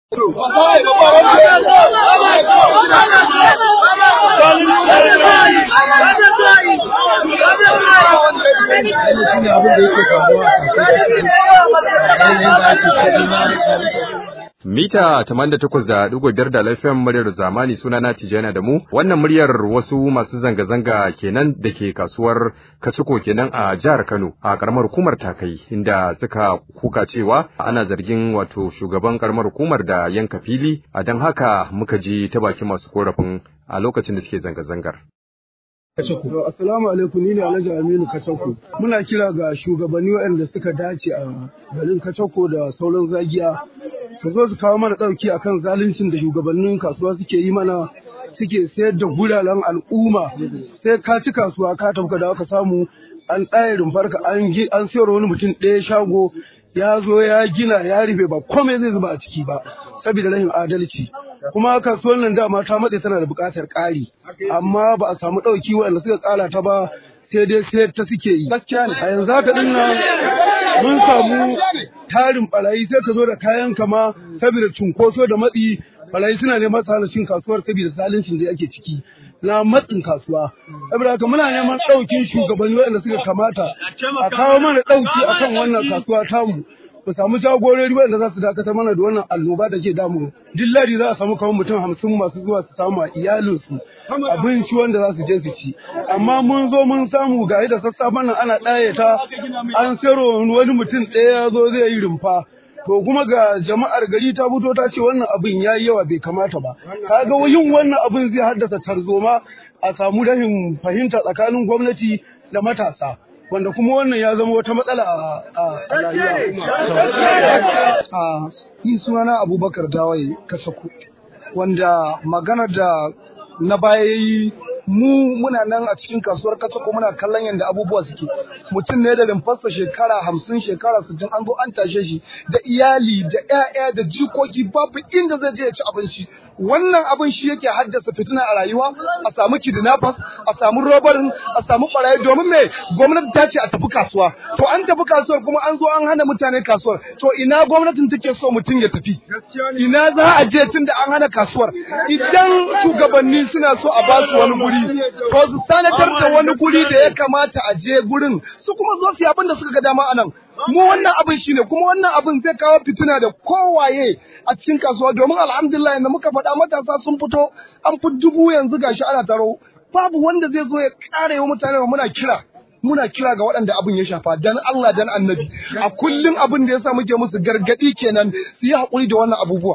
Mita 88.5 da lafiyan muryar zamani sunana Tijjana da mu wannan muryar wasu masu zanga-zanga kenan da ke kasuwar Kaciko kenan a jihar Kano a karamar hukumar Takai inda suka kuka cewa ana zargin wato shugaban karamar hukumar da yanka fili a don haka muka ji ta bakin masu korafin a lokacin da suke zanga-zangar. Kacako. Assalamu alaikum ni ne Alhaji Aminu Kacako. Muna kira ga shugabanni waɗanda suka dace a garin Kacako da sauran zagiya su zo su kawo mana ɗauki akan zaluncin da shugabannin kasuwa suke yi mana suke sayar da guraren al'umma sai ka ci kasuwa ka tafi ka dawo ka samu an ɗaya rumfarka an an sayar wani mutum ɗaya shago ya zo ya gina ya rufe ba komai zai zuba a ciki ba saboda rashin adalci kuma kasuwar nan dama ta matse tana da buƙatar ƙari amma ba a samu ɗauki waɗanda suka ƙara ta ba sai dai sai ta suke yi gaskiya ne a yanzu haka din nan mun samu tarin barayi sai ka zo da kayan kama saboda cunkoso da matsi barayi suna neman su hana cin kasuwar saboda zaluncin da ake ciki na matsin kasuwa saboda haka muna neman ɗaukin shugabanni waɗanda suka kamata a kawo mana ɗauki akan wannan kasuwa tamu mu samu jagorori waɗanda za su dakatar mana da wannan annoba da ke damu duk ladi za a samu kamar mutum hamsin masu zuwa su samu a iyalinsu abinci wanda za su je su ci amma mun zo mun samu ga da sassafen nan ana ɗaya ta an sayarwa wani mutum ɗaya ya zo zai yi rumfa to kuma ga jama'ar gari ta fito ta ce wannan abin ya yi yawa bai kamata ba kaga yin wannan abin zai haddasa tarzoma a samu rahin fahimta tsakanin gwamnati da matasa wanda kuma wannan ya zama wata matsala a rayuwa. Ni sunana Abubakar Dawaye Kasaku wanda magana da na baya yi mu muna nan a cikin kasuwar Katsako muna kallon yadda abubuwa suke mutum ne da limfarsa shekara hamsin shekara sittin an zo an tashe shi da iyali da 'ya'ya da jikoki babu inda zai je ya ci abinci wannan abin shi yake haddasa fitina a rayuwa a samu kidnappers a samu robarin a samu barayi domin me gwamnati ta ce a tafi kasuwa to an tafi kasuwar kuma an zo an hana mutane kasuwar to ina gwamnatin take so mutum ya tafi ina za a je tun da an hana kasuwar idan shugabanni suna so a ba su wani guri ko su sanatar da wani guri da ya kamata a je gurin su kuma zo su yi abin da suka ga dama a nan mu wannan abin shine kuma wannan abin zai kawo fitina da kowaye a cikin kasuwa domin alhamdulillah yanda muka faɗa matasa sun fito an fi dubu yanzu gashi ana taro babu wanda zai zo ya ƙara wa mutane muna kira muna kira ga waɗanda abin ya shafa dan Allah dan annabi a kullum abin da yasa muke musu gargaɗi kenan su yi haƙuri da wannan abubuwa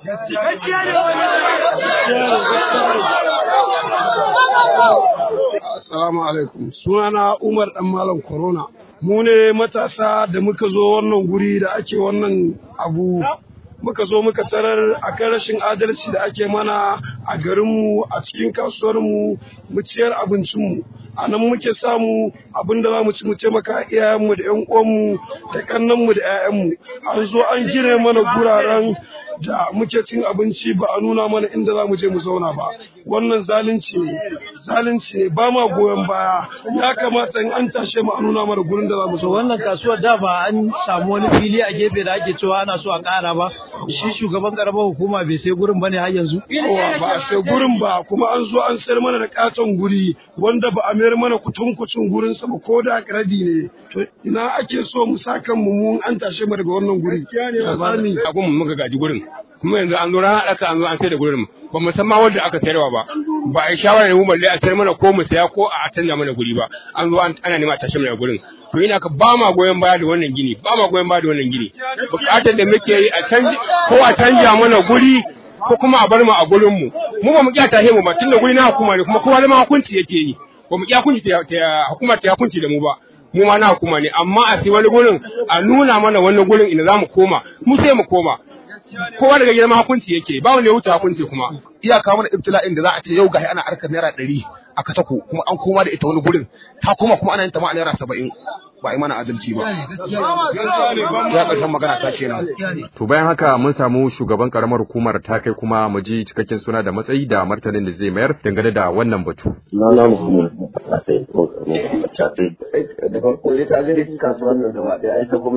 Assalamu alaikum. Sunana Umar Dan Malam Corona. Mu ne matasa da muka zo wannan guri da ake wannan abu. Muka zo muka tarar a kan rashin adalci da ake mana a garinmu a cikin kasuwarmu mu ciyar abincinmu. A nan muke samu abin da za mu ci mu taimaka iyayenmu da 'yan uwanmu da kannanmu da 'ya'yanmu. An zo an gine mana guraren da muke cin abinci ba a nuna mana inda za mu je mu zauna ba wannan zalunci ne zalunci ne ba ma goyon baya ya kamata in an tashe mu a nuna mana gurin da za mu zauna wannan kasuwar da ba an samu wani fili a gefe da ake cewa ana so a ƙara ba shi shugaban karamar hukuma bai sai gurin bane har yanzu kowa ba a sai gurin ba kuma an zo an sayar mana da katon guri wanda ba a mayar mana kutunkucin gurin sa ba ko da rabi ne to ina ake so mu sa kanmu mu an tashe mu daga wannan guri ya zami a gun muka gaji gurin kuma yanzu an zo ran haɗaka an zo an sai da gurin ba mu san ma wanda aka sayarwa ba ba a yi shawara da mu balle a sayar mana ko mu saya ko a canza mana guri ba an zo ana nema a tashe mana gurin to ina ka ba ma goyon baya da wannan gini ba ma goyon baya da wannan gini bukatar da muke yi a canji ko a canja mana guri ko kuma a bar mu a gurin mu mu ba mu kiya tahe mu ba tunda guri na hukuma ne kuma kowa zama hukunci yake yi ba mu kiya hukunci ta hukuma ta hukunci da mu ba mu ma na hukuma ne amma a sai wani gurin a nuna mana wannan gurin inda za mu koma mu sai mu koma kowa daga gidan hukunci yake ba wanda ya wuce hukunci kuma iyaka mana ibtila'in da za a ce yau gashi ana arkar naira ɗari a katako kuma an koma da ita wani gurin ta koma kuma ana yin ta ma a naira saba'in ba a yi mana adalci ba ya ƙarshen magana ta kenan To bayan haka mun samu shugaban karamar hukumar ta kai kuma mu ji cikakken suna da matsayi da martanin da zai mayar dangane da wannan batu. Sunana Muhammad Chatai ko Chatai. Da farko dai ta gani kasuwar nan gaba ɗaya ai ta gwamnati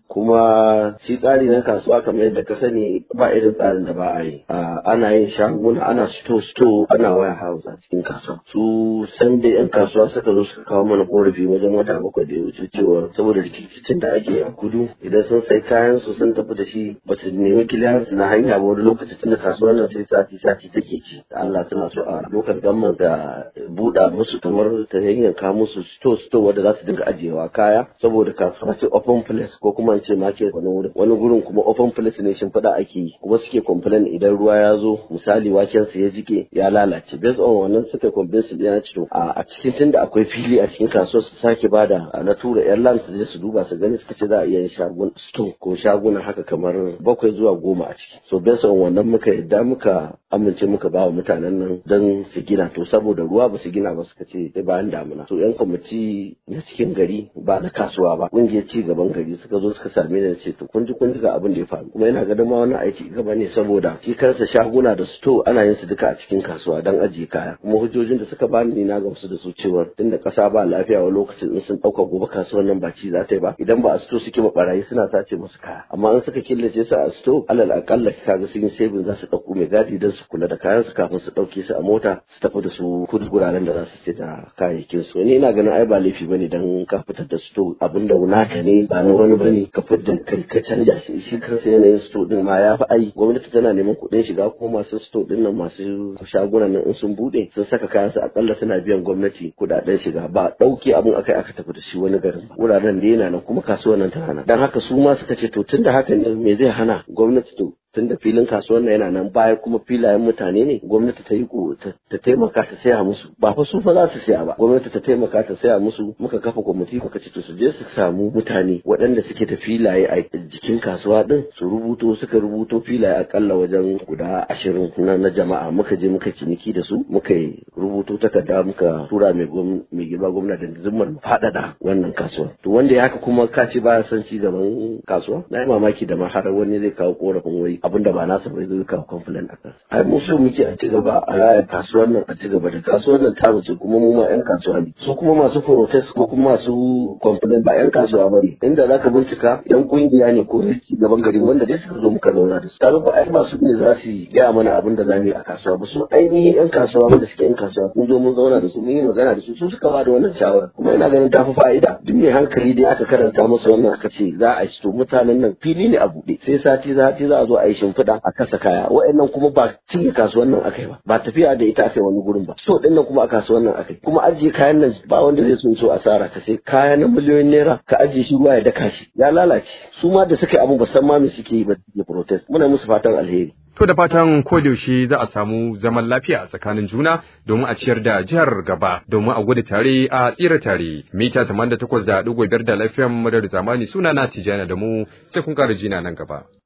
kuma shi tsari na kasuwa kamar yadda ka sani ba irin tsarin da ba a yi ana yin shaguna ana sto sto ana waya house a cikin kasuwa su san da yan kasuwa suka zo suka kawo mana korafi wajen wata bakwai da ya wuce cewa saboda rikicin da ake a kudu idan sun sai kayan su sun tafi da shi ba su nemi kiliyansu na hanya ba wani lokaci tunda kasuwar nan sai sati sati take ci da Allah suna so a lokacin gamman da buɗa musu kamar ta hanyar kawo musu sto sto wanda za su dinga ajiyewa kaya saboda kasuwa ce open place ko kuma ce market wani wurin wani gurin kuma open place ne shimfiɗa ake yi kuma suke complain idan ruwa ya zo misali waken su ya jike ya lalace based on wannan suka complain su ya ci to a cikin tunda akwai fili a cikin kasuwar su sake bada na tura airlines su je su duba su gani suka ce za a iya yin shagun store ko shaguna haka kamar bakwai zuwa goma a ciki so based on wannan muka yadda muka amince muka ba wa mutanen nan don su gina to saboda ruwa ba su gina ba suka ce sai bayan damuna to yan kwamiti na cikin gari ba na kasuwa ba kungiyar ci gaban gari suka zo suka same ni ce to kun ji kun ji ga abin da ya faru kuma yana ganin ma wannan aiki gaba ne saboda shi kansa shaguna da sto ana yin su duka a cikin kasuwa don ajiye kaya kuma hujjojin da suka bani ni na gamsu da su cewa tunda kasa ba lafiya wa lokacin in sun dauka gobe kasuwar nan ba ci za ta yi ba idan ba a sto suke ba barayi suna sace musu kaya amma in suka killace su a sto alal akalla kaga sun yi saving za su dauko mai gadi don su kula da kayan su kafin su dauke su a mota su tafi da su kudu guraren da za su ce da kayayyakin su ni ina ganin ai ba laifi bane dan ka fitar da sto abin da naka ne ba na wani bane ka fitar da kai ka canja shi shi kansa yanayin sto din ma ya fi ai gwamnati tana neman kuɗin shiga kuma masu sto din nan masu shagunan nan in sun bude sun saka kayan su akalla suna biyan gwamnati kuɗaɗen shiga ba ɗauke abin akai aka tafi da shi wani garin ba wuraren da yana nan kuma kasuwar nan tana nan dan haka su ma suka ce to tunda haka ne me zai hana gwamnati to tunda filin kasuwar nan yana nan baya kuma filayen mutane ne gwamnati ta yi ta taimaka ta saya musu ba fa su fa za su saya ba gwamnati ta taimaka ta saya musu muka kafa kwamiti muka ce to su je su samu mutane waɗanda suke da filaye a jikin kasuwa din su rubuto suka rubuto filaye akalla wajen guda ashirin na, na jama'a muka je muka ciniki da su muka yi rubuto takarda muka tura mai mai girma gwamna da zimmar faɗaɗa wannan kasuwa to wanda ya haka kuma ka ce baya son ci gaban kasuwa na yi mamaki da ma har wani zai kawo korafin wai abin da ba nasa bai zai kawo complain a kansa ai mu so muke a ci gaba a raya kasuwar nan a ci gaba da kasuwar nan ta wuce kuma mu ma yan kasuwa ne su kuma masu protest ko kuma masu complain ba yan kasuwa ba ne inda zaka bincika yan kungiya ne ko ci gaban gari wanda dai suka zo muka zauna da su kaga ba ai ba su ne za su gaya mana abin da zamu yi a kasuwa ba su ainihin yan kasuwa wanda suke yan kasuwa mun zo mun zauna da su mun yi magana da su su suka ba da wannan shawara kuma ina ganin ta fi fa'ida duk mai hankali dai aka karanta masa wannan aka ce za a ci to mutanen nan fili ne a buɗe sai sati sati za a zo a yi shimfiɗa a kasa kaya wa'annan kuma ba cinye kasuwan nan akai ba ba tafiya da ita akai wani gurin ba so din nan kuma a kasuwan nan akai kuma ajiye kayan nan ba wanda zai sun so asara ka sai kaya na miliyoyin naira ka ajiye shi ruwa ya daka shi ya lalace su ma da suka yi abun ba san ma me suke yi ba suke protest muna musu fatan alheri To da fatan kodayaushe za a samu zaman lafiya a tsakanin juna domin a ciyar da jihar gaba domin a gudu tare a tsira tare. Mita 88.5 da lafiyan madar zamani suna na Tijjana da mu sai kun ƙara jina nan gaba.